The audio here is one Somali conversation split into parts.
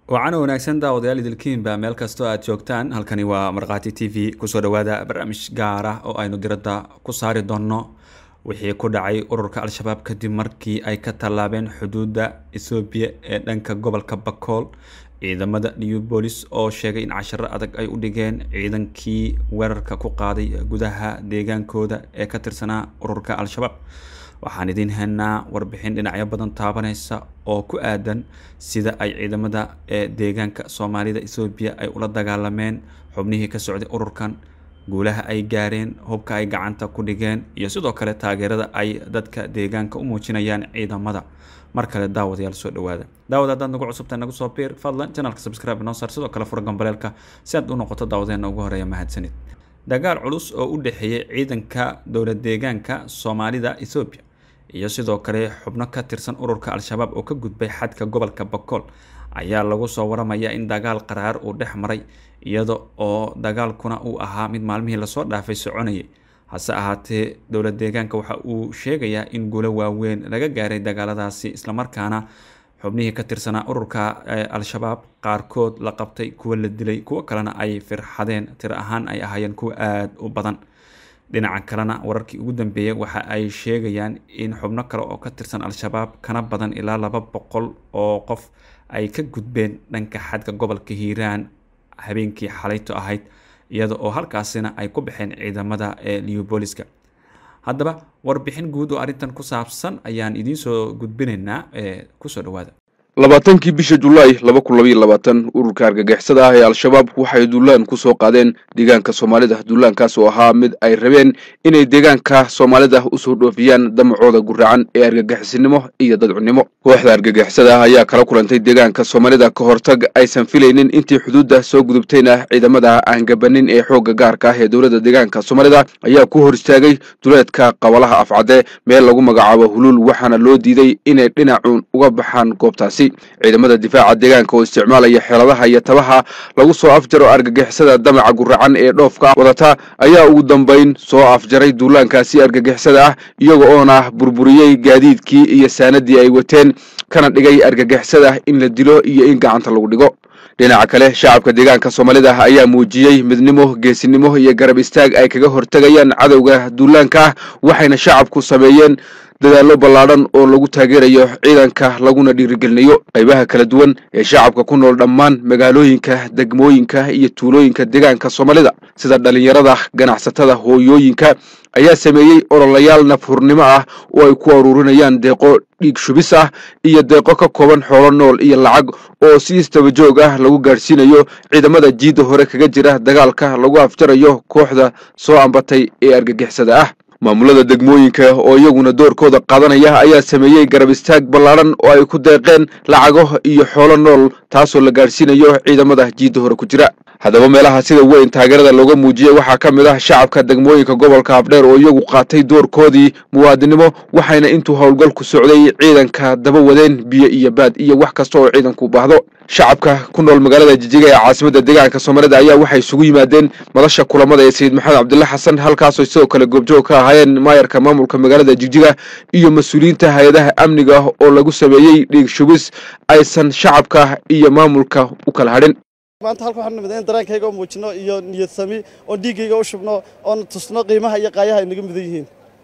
wacan wanaagsan daawadayaal idilkiinba meel kastoo aad joogtaan halkani waa markhaati t v kusoo dhawaada barnaamij gaar ah oo aynu diradda ku saari doonno wixii ku dhacay ururka al-shabaab kadib markii ay ka tallaabeen xuduudda ethoobiya ee dhanka gobolka bakool ciidamada new bolis oo sheegay in casharo adag ay u dhigeen ciidankii weerarka ku qaaday gudaha deegaankooda ee ka tirsanaa ururka al-shabaab waxaan idiin haynaa warbixin dhinacyo badan taabaneysa oo ku aadan sida ay ciidamada ee deegaanka soomaalida ethoobiya ay ula dagaalameen xubnihii ka socday ururkan guulaha ay gaareen hubka ay gacanta ku dhigeen iyo sidoo kale taageerada ay dadka deegaanka u muujinayaan ciidamada mar kale daawadayaal soo dhawaada daawad haddaad nagu cusubta nagu soo biir fadlan janalka subscribe noo saar sidoo kale fura gambaleelka si aad u noqoto daawadeena ugu horeeya mahadsanid dagaal culus oo u dhexeeyay ciidanka dowlad deegaanka soomaalida ethoobiya iyo sidoo kale xubno ka tirsan ururka al-shabaab oo ka gudbay xadka gobolka bakool ayaa lagu soo waramayaa in dagaal qaraar uu dhex maray iyada oo dagaalkuna uu ahaa mid maalmihii lasoo dhaafay soconayay hase ahaatee dowlad deegaanka waxa uu sheegayaa in guulo waaweyn laga gaaray dagaaladaasi islamarkaana xubnihii ka tirsanaa ururka al-shabaab qaarkood la qabtay kuwa la dilay kuwo kalena ay firxadeen tir ahaan ay ahaayeen kuwa aada u badan dhinaca kalena wararkii ugu dambeeyay waxa ay sheegayaan in xubno kale oo ka tirsan al-shabaab kana badan ilaa laba boqol oo qof ay ka gudbeen dhanka xadka gobolka hiiraan habeenkii xalayto ahayd iyada oo halkaasina ay ku baxeen ciidamada ee liubooliska haddaba warbixin guud oo arrintan ku saabsan ayaan idiinsoo gudbinaynaa ee kusoo dhawaada labaatankii bisha julaay laba kun labaiyo labaatan ururka argagixisada ah ee al-shabaab waxay duulaan ku soo qaadeen deegaanka soomaalida duulaankaas oo ahaa mid ay rabeen inay deegaanka soomaalida usoo dhoofiyaan damacooda guraacan ee argagixisinimo iyo dadcunimo kooxda argagixisada ah ayaa kala kulantay deegaanka soomaalida ka hortag aysan filaynin intii xuduudda soo gudubtayna ciidamada aan gabanin ee xoogga gaarka ah ee dowladda deegaanka soomaalida ayaa ku hor istaagay duleedka qabalaha afcadde meel lagu magacaabo huluul waxaana loo diiday inay dhinacuun uga baxaan goobtaasi ciidamada difaaca deegaanka oo isticmaalaya xeeladaha iyo tabaha lagu soo afjaro argagixisada damaca guracan ee dhoofka wadata ayaa ugu dambayn soo afjaray duulaankaasi argagixisada ah iyaga oona burburiyey gaadiidkii iyo saanadii ay wateen kana dhigay argagixisada in la dilo iyo in gacanta lagu dhigo dhinaca kale shacabka deegaanka soomaalida ayaa muujiyey midnimo geesinimo iyo garab istaag ay kaga hortegayaan cadowga duulaanka ah waxayna shacabku sameeyeen dadaallo ballaadhan oo lagu taageerayo ciidanka laguna dhiirigelinayo qaybaha kala duwan ee shacabka ku nool dhammaan magaalooyinka degmooyinka iyo tuulooyinka deegaanka soomaalida sida dhalinyarada ganacsatada hooyooyinka ayaa sameeyey ololayaal nafhurnimo ah oo ay ku aruurinayaan deeqo dhiig shubis ah iyo deeqo ka kooban xoolo nool iyo lacag oo si istabajoog ah lagu gaadhsiinayo ciidamada jiidda hore kaga jira dagaalka lagu afjarayo kooxda soo ambatay ee argagixisada ah maamulada degmooyinka oo iyaguna doorkooda qaadanaya ayaa sameeyey garab istaag ballaadhan oo ay ku deeqeen lacago iyo xoolo nool taasoo la gaadhsiinayo ciidamada jiidda hore ku jira haddaba meelaha sida weyn taageerada looga muujiyey waxaa ka mid ah shacabka degmooyinka gobolka habdheer oo iyagu qaatay doorkoodii muwaadinimo waxayna intuu howlgalku socday ciidanka daba wadeen biyo iyo baad iyo wax kasta oo ciidanku baahdo shacabka ku nool magaalada jijiga ee caasimadda deegaanka soomaalida ayaa waxay isugu yimaadeen madasha kulamada ee sayid maxamed cabdilla xasan halkaasoo sidoo kale goobjoog ka ahaayeen maayarka maamulka magaalada jigjiga iyo mas-uuliyiinta hay-adaha amniga oo lagu sameeyey dhiig shubis aysan shacabka iyo maamulka u kala hadhin maanta halka waxaan nimid in dareenkayga oo muujino iyo niyad sami oo dhiiggayga u shubno oon tusno qiimaha iyo qaayaha ay naga mudan yihiin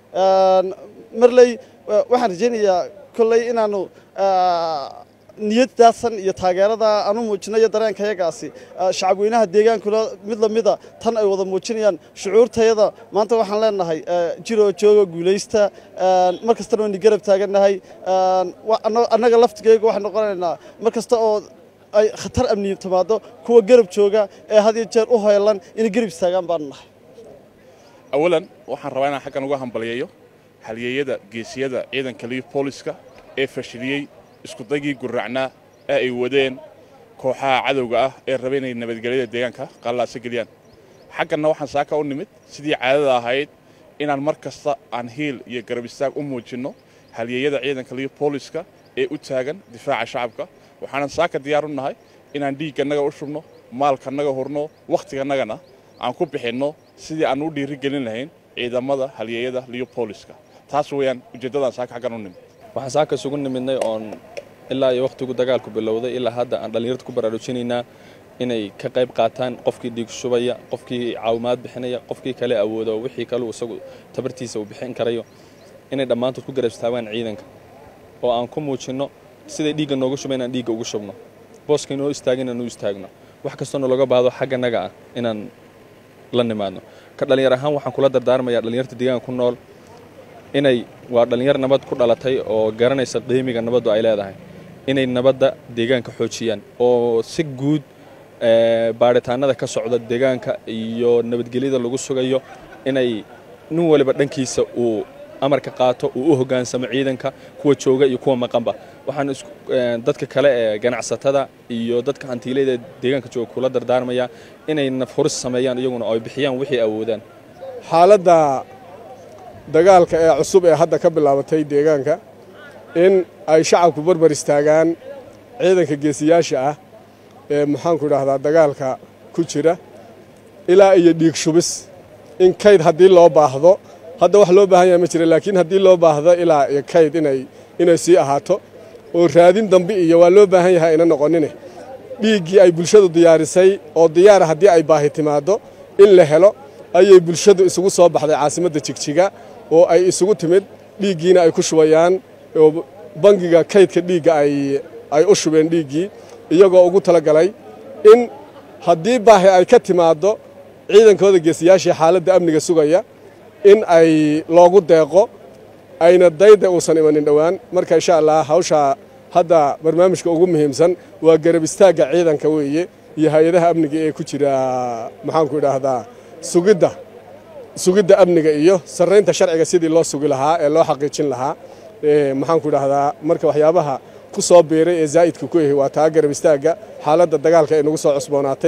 marley waxaan rajaynayaa kolley inaanu niyadaasan iyo taageerada aan u muujino iyo dareenkayagaasi shacab weynaha deegaankuna mid lamida tan ay wada muujinayaan shucuurtayada maanta waxaan leenahay jiroo jooga guulaysta mar kastana waynu garab taagannahay annaga laftigayga waxaan noqonaynaa mar kasta oo ay khatar amni timaado kuwa garab jooga ee had iyo jeer u heelan inay garab istaagaan baanu nahay awalan waxaan rabaa inaan xaggan uga hambaliyeeyo halyeeyada geesiyada ciidanka liif booliska ee fashiliyey iskudagii gurracnaa ee ay wadeen kooxaha cadowga ah ee raba inay nabadgelyada deegaanka qallaasa geliyaan xagganna waxaan saaka u nimid sidii caadada ahayd inaan mar kasta aan hiil iyo garab istaag u muujinno halyeeyada ciidanka liif booliska ee u taagan difaaca shacabka waxaanan saaka diyaar u nahay inaan dhiiggannaga u shubno maalkannaga hurno wakhtigannagana aan ku bixinno sidii aan u dhiiri gelin lahayn ciidamada halyeeyada liyo booliska taas weeyaan ujeeddadaan saaka xaggan u nimid waxaan saaka isugu nimidnay oon ilaa iyo wakhtigu dagaalku bilowday ilaa hadda aan dhallinyarta ku baraarujinaynaa inay ka qayb qaataan qofkii dhiig shubaya qofkii caawimaad bixinaya qofkii kale awoodo wixii kaleu isagu tabartiisa uu bixin karayo inay dhammaantood ku garab istaagaan ciidanka oo aan ku muujinno siday dhiigga noogu shuba inaan dhiigga ugu shubno booska inoo istaagin inaan u istaagno wax kastoo nalooga baahdo xagganaga ah inaan la nimaadno ka dhallinyar ahaan waxaan kula dardaarmayaa dhallinyarta deegaanka ku nool inay waa dhallinyar nabad ku dhalatay oo garanaysa qiimiga nabaddu ay leedahay inay nabadda deegaanka xoojiyaan oo si guud baadhitaanada ka socda deegaanka iyo nabadgelyada lagu sugayo inay nin waliba dhankiisa uu amarka qaato uu u hoggaansamo ciidanka kuwa jooga iyo kuwa maqanba waxaan dadka kale ee ganacsatada iyo dadka hantiilayda deegaanka jooga kula dardaarmayaa inay nafhuris sameeyaan iyaguna oo ay bixiyaan wixii awoodaan xaaladda dagaalka ee cusub ee hadda ka bilaabatay deegaanka in ay shacabku barbar istaagaan ciidanka geesiyaasha ah ee maxaanku idhaahdaa dagaalka ku jira ilaa iyo dhiig shubis in kayd haddii loo baahdo hadda wax loo baahan yahay ma jira laakiin haddii loo baahdo ilaa iyo kayd inay inay sii ahaato oo raadin dambe iyo waa loo baahan yahay ayna noqonine dhiiggii ay bulshadu diyaarisay oo diyaara haddii ay baahi timaaddo in la helo ayay bulshadu isugu soo baxday caasimadda jigjiga oo ay isugu timid dhiiggiina ay ku shubayaan oo bangiga kaydka dhiigga ay ay u shubeen dhiiggii iyagoo ugu talagalay in haddii baahi ay ka timaaddo ciidankooda geesiyaashii xaaladda amniga sugaya in ay loogu deeqo ayna dayda uusan imanin dhowaan marka insha allah hawshaa hadda barnaamijka ugu muhiimsan waa garab istaagga ciidanka weeye iyo hay-adaha amniga ee ku jira maxaanku idhaahdaa sugidda sugidda amniga iyo sarraynta sharciga sidii loo sugi lahaa ee loo xaqiijin lahaa maxaanku idhaahdaa marka waxyaabaha ku soo biiray ee zaa'idka ku yahay waa taa garab istaagga xaaladda dagaalka ay nagu soo cusboonaatay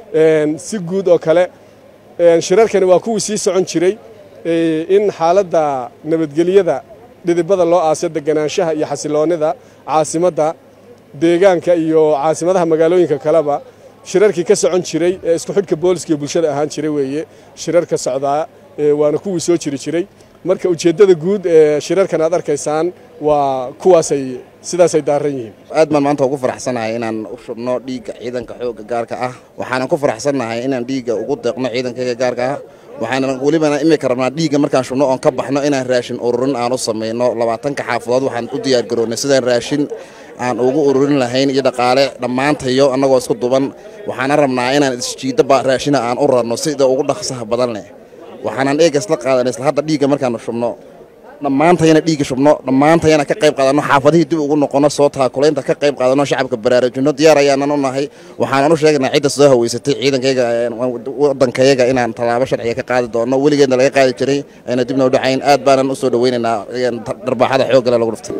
si guud oo kale shirarkani waa kuwii sii socon jiray in xaaladda nabadgelyada dhidibada loo aasyo deganaanshaha iyo xasiloonnida caasimadda deegaanka iyo caasimadaha magaalooyinka kaleba shirarkii ka socon jiray ee isku xidhka booliska iyo bulshada ahaan jiray weeye shirarka socdaa waana kuwii soo jiri jiray marka ujeeddada guud ee shirarkan aad arkaysaan waa kuwaasay sidaasay daaran yihiin aad baan maanta ugu faraxsanahay inaan u shubno dhiigga ciidanka xoogga gaarka ah waxaanan ku faraxsannahay inaan dhiigga ugu deeqno ciidankayga gaarka ah waxaana welibana imika rabnaa dhiigga markaan shubno oon ka baxno inaan raashin ururin aan u samayno labaatanka xaafadood waxaan u diyaargaroonnay sidaan raashin aan ugu ururin lahayn iyo dhaqaale dhammaantayo annagoo isku duban waxaana rabnaa inaan isjiidaba raashina aan u rarno sida ugu dhaqsaha badan leh waxaanan eega isla qaadanay isla hadda dhiigga markaanu shubno dhammaantayana dhiigga shubno dhammaantayana ka qayb qaadanno xaafadihii dib ugu noqonno soo taakulaynta ka qayb qaadanno shacabka baraarujinno diyaar ayaanan u nahay waxaanan u sheegaynaa cidda soo haweysatay ciidankayga waddankayaga inaan tallaabo sharciga ka qaadi doonno weligeedna laga qaadi jiray ayna dibna u dhacayn aad baanan u soo dhowaynaynaa dharbaaxada xooggale lagu dhuftay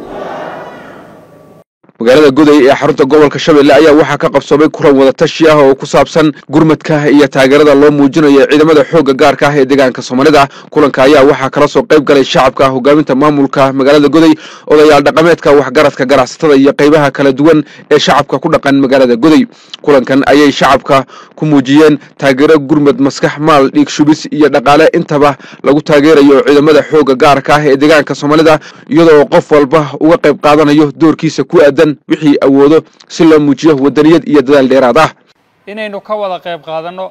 magaalada goday ee xarunta gobolka shabeelle ayaa waxaa ka qabsoomay kulan wadatashi ah oo ku saabsan gurmadka iyo taageerada loo muujinayo ciidamada xoogga gaarka ah ee deegaanka soomaalida kulanka ayaa waxaa kala soo qayb galay shacabka hogaaminta maamulka magaalada goday odayaal dhaqameedka waxgaradka ganacsatada iyo qaybaha kala duwan ee shacabka ku dhaqan magaalada goday kulankan ayay shacabka ku muujiyeen taageero gurmad maskax maal dhiig shubis iyo dhaqaale intaba lagu taageerayo ciidamada xoogga gaarka ah ee deegaanka soomaalida iyadoo qof walba uga qayb qaadanayo doorkiisa ku aadan wixii awoodo si loo muujiyo wadaniyad iyo dadaal dheeraad ah inaynu ka wada qayb qaadanno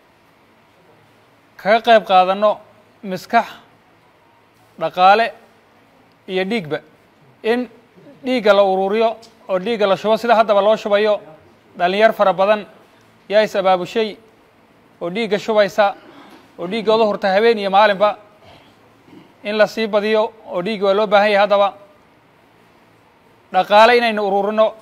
kaga qayb qaadanno miskax dhaqaale iyo dhiigba in dhiigga la ururiyo oo dhiigga la shubo sida haddaba loo shubayo dhallinyar fara badan yaa is abaabushay oo dhiigga shubaysa oo dhiiggooda hurta habeen iyo maalinba in la sii badiyo oo dhiigga waa loo baahan yahay haddaba dhaqaale inaynu ururino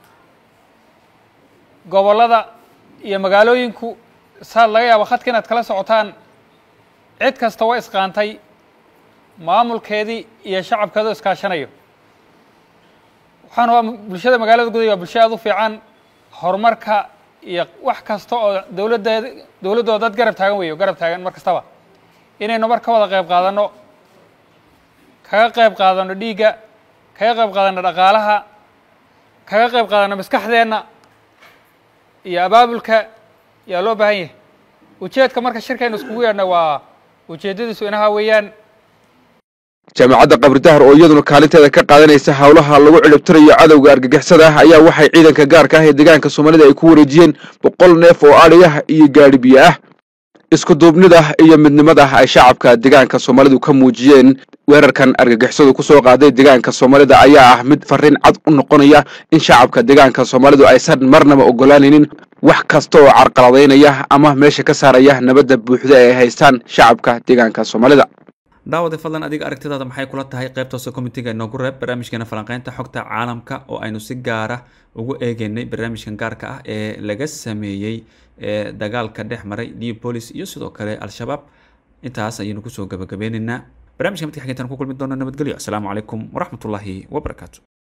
gobollada iyo magaalooyinku saad laga yaabo khadka inaad kala socotaan cid kasta waa isqaantay maamulkeedii iyo shacabkeedu iskaashanayo waxaan waa bulshada magaalada guday waa bulsho aad u fiican horumarka iyo wax kasta oo dowladdeed dowladdooda dad garab taagan weeyo garab taagan mar kastaba inaynu mar ka wada qayb qaadanno kaga qayb qaadanno dhiigga kaga qayb qaadanno dhaqaalaha kaga qayb qaadanno maskaxdeenna iyo abaabulka yaa loo baahan yahay ujeedka marka shirkaynu iskugu yeedhna waa ujeeddadiisu inaha weeyaan jaamacadda qabridahar oo iyaduna kaalinteeda ka qaadanaysa howlaha lagu cilibtirayo cadowga argagixisada ah ayaa waxay ciidanka gaarka ah ee deegaanka soomaalida ay ku wareejiyeen boqol neef oo adhi ah iyo gaadhi biyo ah isku duubnida iyo midnimada ay shacabka deegaanka soomaalidu ka muujiyeen weerarkan argagixisadu kusoo qaaday deegaanka soomaalida ayaa ah mid fariin cad u noqonaya in shacabka deegaanka soomaalidu aysan marnaba ogolaanaynin wax kasta oo carqaladaynaya ama meesha ka saaraya nabadda buuxda ee ay haystaan shacabka deegaanka soomaalida daawade fadlan adiga aragtidaada maxay kula tahay qaybtaose komitiga inoogu reeb barnaamijkeena falanqeynta xogta caalamka oo aynu si gaara ugu eegeynay barnaamijkan gaarka ah ee laga sameeyey ee dagaalka dhex maray neopolis iyo sidoo kale al-shabaab intaas ayaynu kusoo gabagabeyneynaa barnamijka midka xigeentaan ku kulmi doona nabadgelyo asalaamu calaykum waraxmatullaahi wabarakaatu